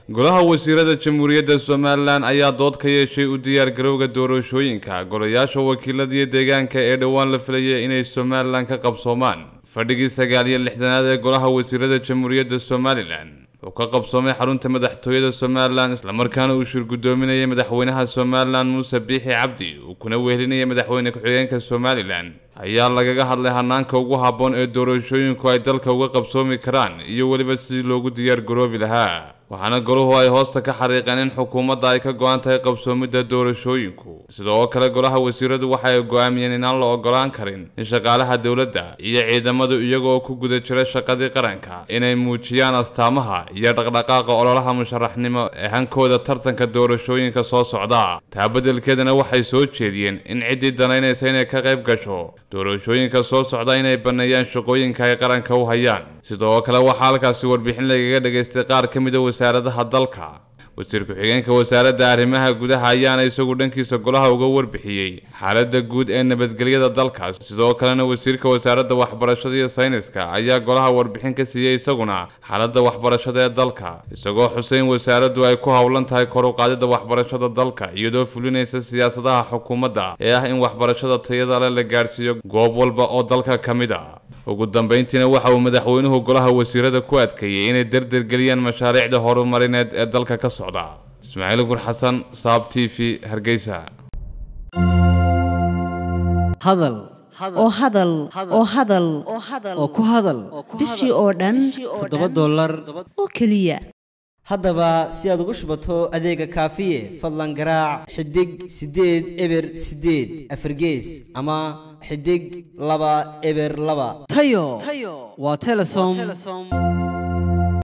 golaha wasiirada jamhuuriyadda somalilan ayaa dood ka yeeshay u diyaargarowga doorashooyinka golayaasha wakiiladiyo deegaanka ee dhowaan la filayay inay somalilan ka qabsoomaan fadhigii sagaal iyo lixdanaad ee golaha wasiirada jamhuuriyadda somalilan oo ka qabsoomay xarunta madaxtooyada somalilan islamarkaana uu shir guddoominayay madaxweynaha somalilan muuse biixi cabdi uu kuna wehelinayay madaxweyne ku-xigeenka somalilan ayaa lagaga hadlay hanaanka ugu habboon ee doorashooyinku ay dalka uga qabsoomi karaan iyo weliba sidii loogu diyaar garoobi lahaa waxaana goluhu ay hoosta ka xariiqeen in xukuumadda ay ka go-an tahay qabsoomidda doorashooyinku sidoo kale golaha wasiiradu waxa ay go-aamiyeen inaan la ogolaan karin in shaqaalaha dowladda iyo ciidamadu iyagoo ku guda jira shaqadii qaranka inay muujiyaan astaamaha iyo dhaqdhaqaaqa ololaha musharaxnimo ee hankooda tartanka doorashooyinka soo socda taa beddelkeedana waxay soo jeediyeen in ciddii danaynaysa inay ka qayb gasho doorashooyinka soo socda inay banneeyaan shaqooyinka ay qaranka u hayaan sidoo kale waxaa halkaasi warbixin lagaga dhagaystay qaar ka mida wasaaradaha dalka wasiir ku-xigeenka wasaaradda arrimaha gudaha ayaana isagu dhankiisa golaha uga warbixiyey xaaladda guud ee nabadgelyada dalka sidoo kalena wasiirka wasaaradda waxbarashada iyo sayniska ayaa golaha warbixin ka siiyey isaguna xaaladda waxbarashada ee dalka isagoo xuseyn wasaaraddu ay ku howlan tahay kor u qaadidda waxbarashada dalka iyadoo fulinaysa siyaasadaha xukuumadda ee ah in waxbarashada tayada leh la gaadhsiiyo goob walba oo dalka ka mid a ugu dambeyntiina waxa uu madaxweynuhu golaha wasiirada ku adkeeyey inay derdergeliyaan mashaariicda horumarineed ee dalka ka socda ismaaciil gur xasan saab t v hargeysa hadal oo hadal oo hadal oo ku hadal bishii oo dhan toddoba dollar oo keliya haddaba si aad ugu shubato adeega kaafiye fadlan garaac xidig siddeed eber siddeed afargees ama xidig laba eber laba tayo waa telesom